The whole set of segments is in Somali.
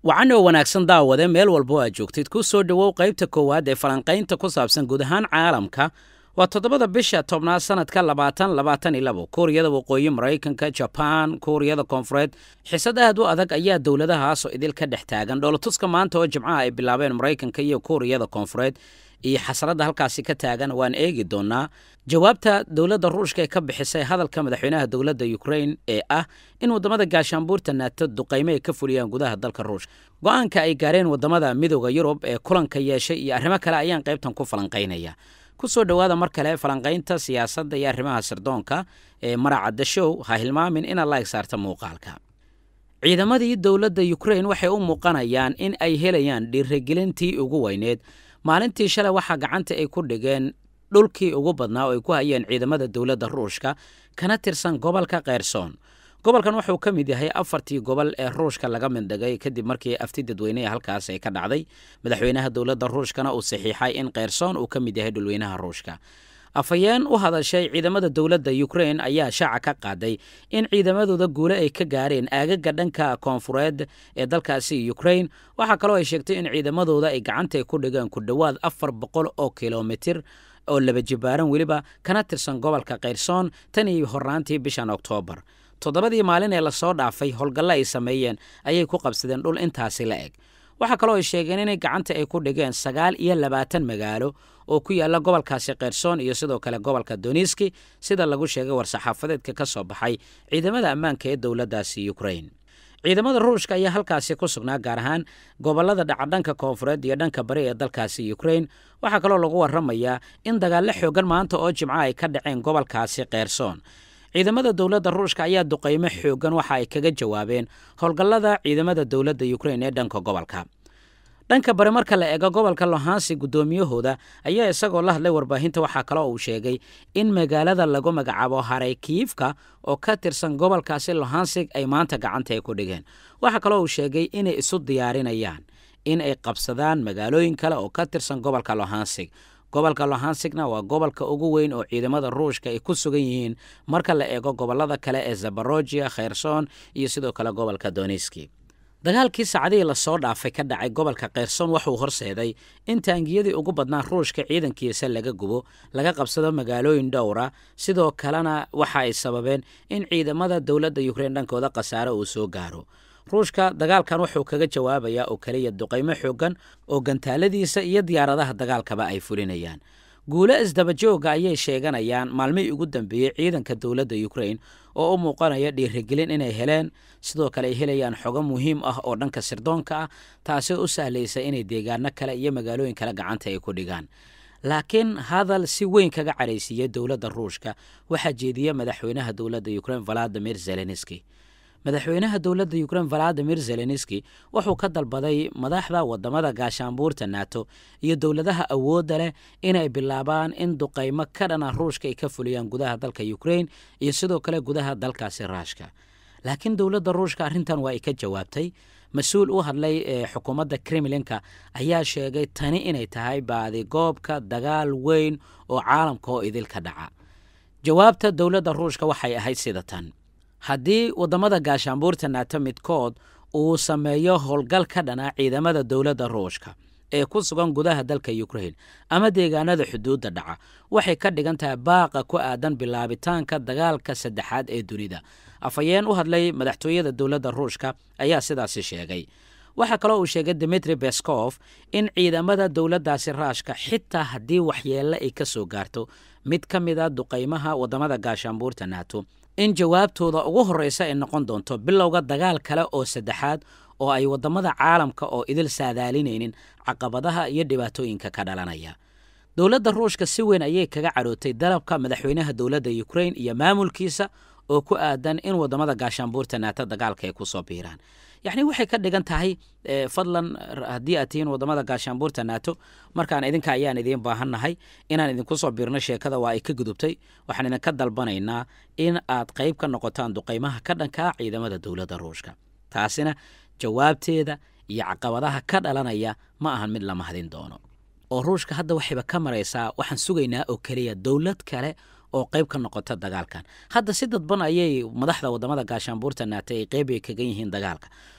wacan oo wanaagsan daawade meel walba oo aad joogtid ku soo dhowow qaybta koowaad ee falanqaynta ku saabsan guud ahaan caalamka waa toddobada bisha tobnaad sanadka labaatan labaatan iyo labo kuuriyada waqooyi maraykanka jabaan kuuriyada koonfureed xisad aad u adag ayaa dowladahaasoo idil ka dhex taagan dhoolatuska maanta oo jimcaha ay bilaabeen maraykanka iyo kuuriyada koonfureed iyo xasaradda halkaasi ka taagan waan eegi doonaa jawaabta dowladda ruushka ee ka bixisay hadalka madaxweynaha dowladda ukrain ee ah in waddamada gaashaanbuurta naato duqaymo ay ka fuliyaan gudaha dalka ruushka go-aanka ay gaareen waddamada midooda yurub ee kulanka yeeshay iyo arrimo kale ayaan qaybtan ku falanqaynaya ku soo dhowaada mar kale falanqaynta siyaasadda iyo arrimaha sirdoonka ee maracadda show ha hilmaamin inaad la egsaarta muuqaalka ciidamadii dowladda ukrain waxay u muuqanayaan in ay helayaan dhiirigelintii ugu weyneed maalintii shalay waxaa gacanta ay ku dhigeen dhulkii ugu badnaa oo ay ku hayeen ciidamada dowladda ruushka kana tirsan gobolka kheyrsoon gobolkan wuxuu ka mid yahay afartii gobol ee ruushka laga mindhigay kadib markii afti dadweyneha halkaas ay ka dhacday madaxweynaha dowladda ruushkana uu saxiixay in kheyrsoon uu ka mid yahay dhulweynaha ruushka afhayeen u hadashay ciidamada dowladda ukrain ayaa shaaca ka qaaday in ciidamadooda guule ay ka gaareen aagaga dhanka koonfureed ee dalkaasi ukrain waxaa kaloo ay sheegtay in ciidamadooda ay gacanta ku dhigeen ku dhowaad afar boqol oo kilomitir oo laba jibaaran weliba kana tirsan gobolka kheyrsoon tan iyo hornaantii bishan oktoobar toddobadii maalin ee lasoo dhaafay howlgalle ay sameeyeen ayay ku qabsadeen dhul intaasi la eg waxaa kaloo ay sheegeen inay gacanta ay ku dhigeen sagaal iyo labaatan magaalo oo ku yaalla gobolkaasi kheyrsoon iyo sidoo kale gobolka doniski sida lagu sheegay war-saxaafadeedka ka soo baxay ciidamada ammaanka ee dowladdaasi ukrain ciidamada ruushka ayaa halkaasi ku sugnaa gaar ahaan gobollada dhacadhanka koonfureed iyo dhanka bari ee dalkaasi ukrain waxaa kaloo lagu warramayaa in dagaallo xoogan maanta oo jimco ay ka dhaceen gobolkaasi kheyrsoon ciidamada dowladda ruushka ayaa duqaymo xoogan waxa ay kaga jawaabeen howlgallada ciidamada dowladda ukrain ee dhanka gobolka dhanka bari marka la eego gobolka lohansi guddoomiyahooda ayaa isagoo la hadlay warbaahinta waxaa kaloo uu sheegay in magaalada lagu magacaabo haraykiifka oo ka tirsan gobolkaasi lohansig ay maanta gacanta ay ku dhigeen waxaa kaloo uu sheegay inay isu diyaarinayaan in ay qabsadaan magaalooyin kale oo ka tirsan gobolka lohansig gobolka lohansigna waa gobolka ugu weyn oo ciidamada ruushka ay ku sugan yihiin marka la eego gobollada kale ee zabarojiya kheyrsoon iyo sidoo kale gobolka doniski dagaalkii saacadihii lasoo dhaafay ka dhacay gobolka kheyrsoon wuxuu horseeday in taangiyadii ugu badnaa ruushka ciidankiisa laga gubo laga qabsado magaalooyin dhowra sidoo kalena waxa ay sababeen in ciidamada dowladda yukrain dhankooda khasaare uu soo gaaro ruushka dagaalkan wuxuu kaga jawaabayaa oo keliya duqaymo xoogan oo gantaaladiisa iyo diyaaradaha dagaalkaba ay fulinayaan guulo isdabajooga ayay sheeganayaan maalmihii ugu dambeeyey ciidanka dowladda ukrain oo u muuqanaya dhiirigelin inay heleen sidoo kale ay helayaan xogo muhiim ah oo dhanka sirdoonka ah taasoo u sahlaysa inay deegaano kale iyo magaalooyin kale gacanta ay ku dhigaan laakiin hadal si weyn kaga caraysiiyey dowladda ruushka waxaa jeediya madaxweynaha dowladda ukrain valadimir zelenski madaxweynaha dowladda ukrain valadimir zelenski wuxuu ka dalbaday madaxda wadamada gaashaanbuurta nato iyo dowladaha awoodda leh inay bilaabaan in duqaymo ka dhana ruushka ay ka fuliyaan gudaha dalka ukrain iyo sidoo kale gudaha dalkaasi raashka laakiin dowladda ruushka arrintan waa ay ka jawaabtay mas-uul u hadlay ee xukuumadda kremlinka ayaa sheegay tani inay tahay baadigoobka dagaal weyn oo caalamka oo idil ka dhaca jawaabta dowladda ruushka waxay ahayd sida tan haddii waddamada gaashaanbuurta naato midkood uu sameeyo howlgal ka dhana ciidamada dowladda ruushka ee ku sugan gudaha dalka ukrain ama deegaanada xuduudda dhaca waxay ka dhigan tahay baaqa ku aadan bilaabitaanka dagaalka saddexaad ee dunida afhayeen u hadlay madaxtooyada dowladda ruushka ayaa sidaasi sheegay waxaa kaloo uu sheegay dimitri beskof in ciidamada dowladdaasi raashka xitaa haddii waxyeelle ay ka soo gaarto mid ka mid a duqaymaha waddamada gaashaanbuurta nato in jawaabtooda ugu horreysa ay noqon doonto bilowga dagaal kale oo saddexaad oo ay waddamada caalamka oo idil saadaalinaynin caqabadaha iyo dhibaatooyinka ka dhalanaya dowladda ruushka si weyn ayay kaga cadhootay dalabka madaxweynaha dowladda ukrain iyo maamulkiisa oo ku aadan in waddamada gaashaanbuurta naato dagaalka ay ku soo biiraan yacni waxay ka dhigan tahay fadlan haddii aad tihiin waddamada gaashaanbuurta naato markaan idinka ayaan idiin baahannahay inaan idinku soo biirno sheekada waa ay ka gudubtay waxaan idinka dalbanaynaa in aad qayb ka noqotaan duqaymaha ka dhankaa ciidamada dowladda ruushka taasina jawaabteeda iyo caqabadaha ka dhalanaya ma ahan mid la mahdin doono oo ruushka hadda waxayba ka maraysaa waxaan sugaynaa oo keliya dowlad kale oo qayb ka noqota dagaalkan hadda si dadban ayay madaxda wadamada gaashaanbuurta naatay ay qeyb ay kagan yihiin dagaalka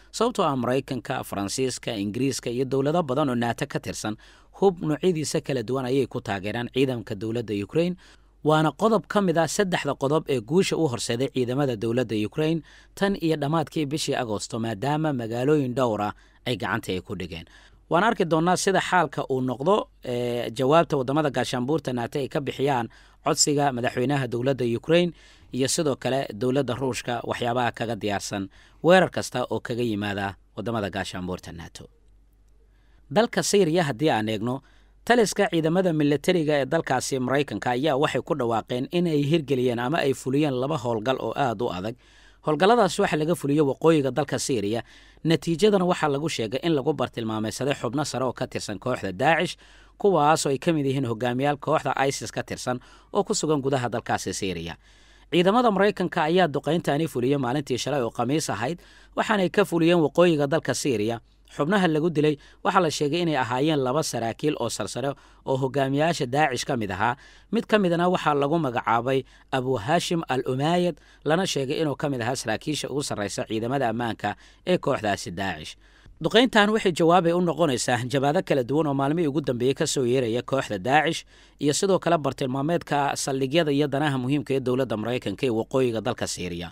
sababtoo ah maraykanka faransiiska ingiriiska iyo dowlado badan oo naato ka tirsan hub noocyadiisa kala duwan ayay ku taageeraan ciidanka dowladda ukrain waana qodob ka mid ah saddexda qodob ee guusha u horseeday ciidamada dowladda ukrain tan iyo dhammaadkii bishii agoosto maadaama magaalooyin dhowr ah ay gacanta ay ku dhigeen waan arki doonnaa sida xaalka uu noqdo jawaabta waddamada gaashaanbuurta naate ay ka bixiyaan codsiga madaxweynaha dowladda ukrain iyo sidoo kale dowladda ruushka waxyaabaha kaga diyaarsan weerar kasta oo kaga yimaada waddamada gaashaanbuurta nato dalka syriya haddii aan eegno taliska ciidamada milatariga ee dalkaasi maraykanka ayaa waxay ku dhawaaqeen in ay hirgeliyeen ama ay fuliyeen laba howlgal oo aad u adag howlgalladaas waxaa laga fuliyey waqooyiga dalka syriya natiijadana waxaa lagu sheegay in lagu bartilmaameysaday xubno sare oo ka tirsan kooxda daacish kuwaasoo ay ka mid yihiin hogaamiyaal kooxda isis ka tirsan oo ku sugan gudaha dalkaasi syriya ciidamada maraykanka ayaa duqayntaani fuliyey maalintii shalay oo khamiis ahayd waxaanay ka fuliyeen waqooyiga dalka syriya xubnaha lagu dilay waxaa la sheegay inay ahaayeen laba saraakiil oo sarsare oo hogaamiyaasha daacish ka mid ahaa mid ka midna waxaa lagu magacaabay abu hashim al umaayad lana sheegay inuu ka mid ahaa saraakiisha ugu sarraysa ciidamada ammaanka ee kooxdaasi daacish duqayntan waxay jawaabay u noqonaysaa jabaado kala duwan oo maalmihii ugu dambeeyey ka soo yeeraya kooxda daacish iyo sidoo kale bartilmaameedka saldhigyada iyo danaha muhiimka ee dowladda maraykanka ee waqooyiga dalka syriya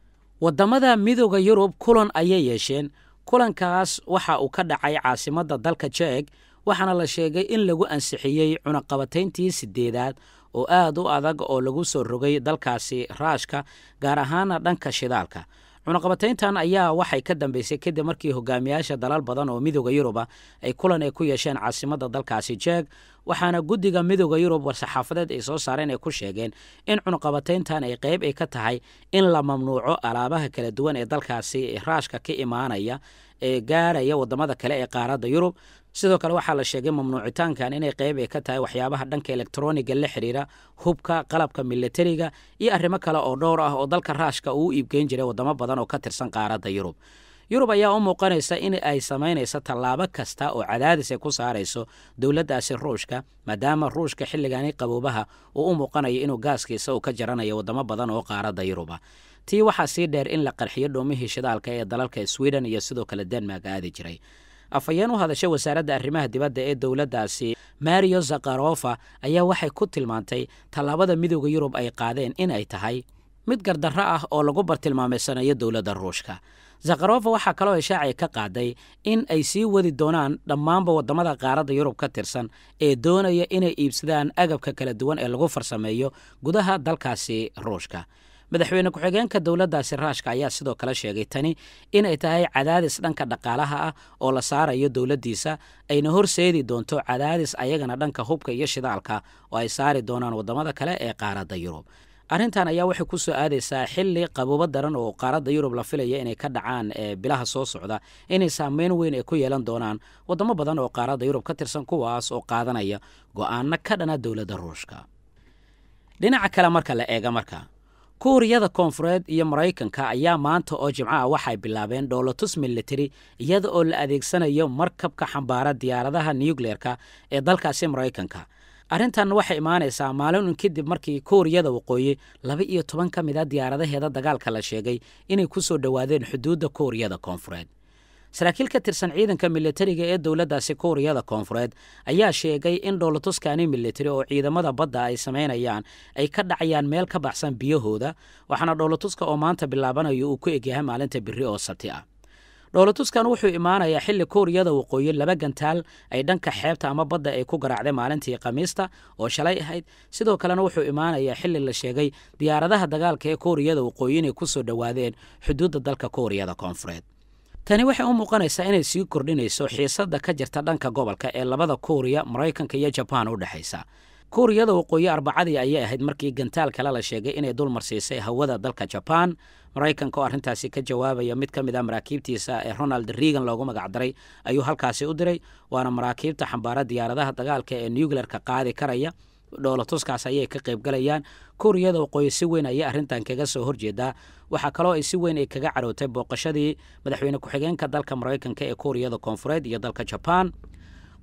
wadamada midooda yurub kulan ayay yeesheen kulankaas waxa uu ka dhacay caasimadda dalka jeeg waxaana la sheegay in lagu ansixiyey cunaqabatayntii sideedaad oo aad u adag oo lagu soo rogay dalkaasi raashka gaar ahaana dhanka shidaalka cunaqabatayntan ayaa waxay ka dambeysay kadib markii hogaamiyaasha dalal badan oo midooda yuruba ay kulan ay ku yeesheen caasimadda dalkaasi jeeg waxaana guddiga midooda yurub war-saxaafadeed ay soo saareen ay ku sheegeen in cunaqabatayntan ay qayb ay ka tahay in la mamnuuco alaabaha kala duwan ee dalkaasi raashka ka imaanaya ee gaaraya wadamada kale ee qaaradda yurub sidoo kale waxaa la sheegay mamnuucitaankan inay qayb ay ka tahay waxyaabaha dhanka elektroniga la xiriira hubka qalabka milatariga iyo arrimo kale oo dhowr ah oo dalka raashka uu u iibgeyn jiray wadamo badan oo ka tirsan qaaradda yurub yurub ayaa u muuqanaysa in ay samaynayso tallaabo kasta oo cadaadis ay ku saarayso dowladdaasi ruushka maadaama ruushka xilligaani qaboobaha uu u muuqanayo inuu gaaskiisa uu ka jaranayo wadamo badan oo qaaradda yuruba tii waxaa sii dheer in la qarxiyo dhoomihii shidaalka ee dalalka sweden iyo sidoo kale denmark aadi jiray afhayeen u hadashay wasaaradda arrimaha dibadda ee dowladdaasi mario zakharofa ayaa waxay ku tilmaantay tallaabada midooda yurub ay qaadeen in ay tahay mid gardarro ah oo lagu bartilmaameysanayo dowladda ruushka zakharofa waxaa kaloo ishaacay ka qaaday in ay sii wadi doonaan dhammaanba wadamada qaaradda yurub ka tirsan ee doonaya inay iibsadaan agabka kala duwan ee lagu farsameeyo gudaha dalkaasi ruushka madaxweyne ku-xigeenka dowladdaasi raashka ayaa sidoo kale sheegay tani inay tahay cadaadis dhanka dhaqaalaha ah oo la saarayo dowladdiisa ayna horseedi doonto cadaadis ayagana dhanka hubka iyo shidaalka oo ay saari doonaan wadamada kale ee qaaradda yurub arrintan ayaa waxay ku soo aadaysaa xilli qabuubo daran oo qaaradda yurub la filaya inay ka dhacaan bilaha soo socda inay saameyn weyn ay ku yeelan doonaan wadamo badan oo qaaradda yurub ka tirsan kuwaas oo qaadanaya go'aano ka dhana dowladda ruushka dhinaca kale marka la eega marka kuuriyada koonfureed iyo maraykanka ayaa maanta oo jimco ah waxay bilaabeen dhoolotus military iyada oo la adeegsanayo markabka xambaara diyaaradaha nucleerka ee dalkaasi maraykanka arrintan waxay imaanaysaa maalin un kadib markii kuuriyada waqooyi laba iyo toban ka mid a diyaaradaheeda dagaalka la sheegay inay ku soo dhowaadeen xuduudda kuuriyada koonfureed saraakiil ka tirsan ciidanka militariga ee dowladdaasi kuuriyada koonfureed ayaa sheegay in dhoolotuskani militari oo ciidamada badda ay samaynayaan ay ka dhacayaan meel ka baxsan biyahooda waxaana dhoolotuska oo maanta bilaabanayo uu ku egyahay maalinta biri oo sabti ah dhoolotuskan wuxuu imaanayaa xilli kuuriyada waqooyi laba gantaal ay dhanka xeebta ama badda ay ku garaacday maalintii khamiista oo shalay ahayd sidoo kalena wuxuu imaanayaa xilli la sheegay diyaaradaha dagaalka ee kuuriyada waqooyi inay ku soo dhowaadeen xuduudda dalka kuuriyada koonfureed tani waxay u muuqanaysaa inay sii kordhinayso xiisadda ka jirta dhanka gobolka ee labada kuuriya maraykanka iyo jabaan u dhexaysa kuuriyada waqooyi arbacadii ayay ahayd markii gantaal kale la sheegay inay dulmarsiisay hawada dalka jabaan maraykanka oo arrintaasi ka jawaabaya mid ka mid a maraakiibtiisa ee ronald reagan loogu magacdaray ayuu halkaasi u diray waana maraakiibta xambaara diyaaradaha dagaalka ee nucleerka qaadi karaya dhoolatuskaas ayay ka qaybgalayaan kuuriyada waqooyi si weyn ayay arrintan kaga soo horjeedaa waxaa kaloo ay si weyn ay kaga carootay booqashadii madaxweyne ku-xigeenka dalka maraykanka ee kuuriyada koonfureed iyo dalka jabaan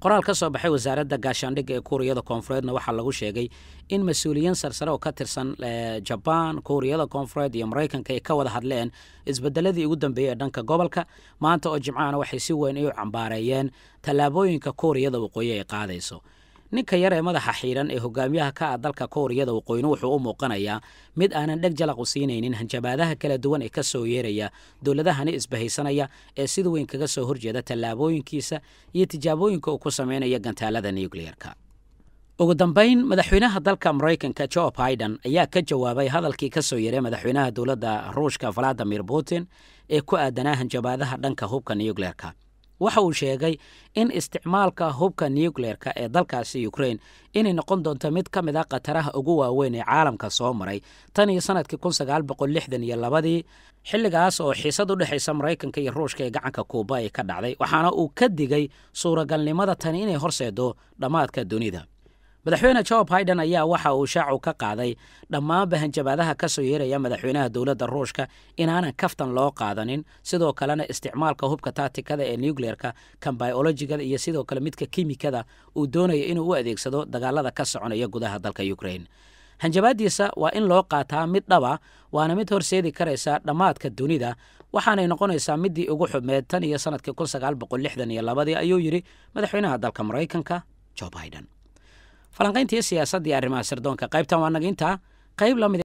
qoraal ka soo baxay wasaaradda gaashaandhigga ee kuuriyada koonfureedna waxaa lagu sheegay in mas-uuliyiin sarsare oo ka tirsan jabaan kuuriyada koonfureed iyo maraykanka ay ka wada hadleen isbedeladii ugu dambeeyey ee dhanka gobolka maanta oo jimcahana waxay si weyn u cambaareeyeen tallaabooyinka kuuriyada waqooyi ay qaadayso ninka yar ee madaxa xiidhan ee hogaamiyaha ka ah dalka kuuriyada waqooyina wuxuu u muuqanayaa mid aanan dheg jalaq u siinaynin hanjabaadaha kala duwan ee ka soo yeeraya dowladahani isbahaysanaya ee sida weyn kaga soo horjeeda tallaabooyinkiisa iyo tijaabooyinka uu ku sameynaya gantaalada nucleerka ugu dambayn madaxweynaha dalka maraykanka jo biden ayaa ka jawaabay hadalkii ka soo yeeray madaxweynaha dowladda ruushka valadimir putin ee ku aadanaa hanjabaadaha dhanka hubka nucleerka waxa uu sheegay in isticmaalka hubka nucleerka ee dalkaasi ukrain inay noqon doonto mid ka mid a khataraha ugu waaweyn ee caalamka soo maray tan iyo sanadkii kun sagaal boqol lixdan iyo labadii xilligaas oo xiisad u dhexaysa maraykanka iyo ruushka ee gacanka kuuba ay ka dhacday waxaana uu ka digay suuragalnimada tani inay horseedo dhammaadka dunida madaxweyne jo biden ayaa waxa uu shaacu ka qaaday dhammaanba hanjabaadaha ka soo yeeraya madaxweynaha dowladda ruushka inaanan kaftan loo qaadanin sidoo kalena isticmaalka hubka taatikada ee nucleerka kan biologigada iyo sidoo kale midka kimikada uu doonaya inuu u adeegsado dagaalada ka soconaya gudaha dalka ukrain hanjabaadiisa waa in loo qaataa mid dhaba waana mid horseedi karaysa dhammaadka dunida waxaanay noqonaysaa midii ugu xubmeed tan iyo sanadkii kun sagaal boqol lixdan iyo labadii ayuu yidhi madaxweynaha dalka maraykanka jo biden falanqayntii siyaasadda iyo arrimaha sirdoonka qaybtan waa naga intaa qayb lamid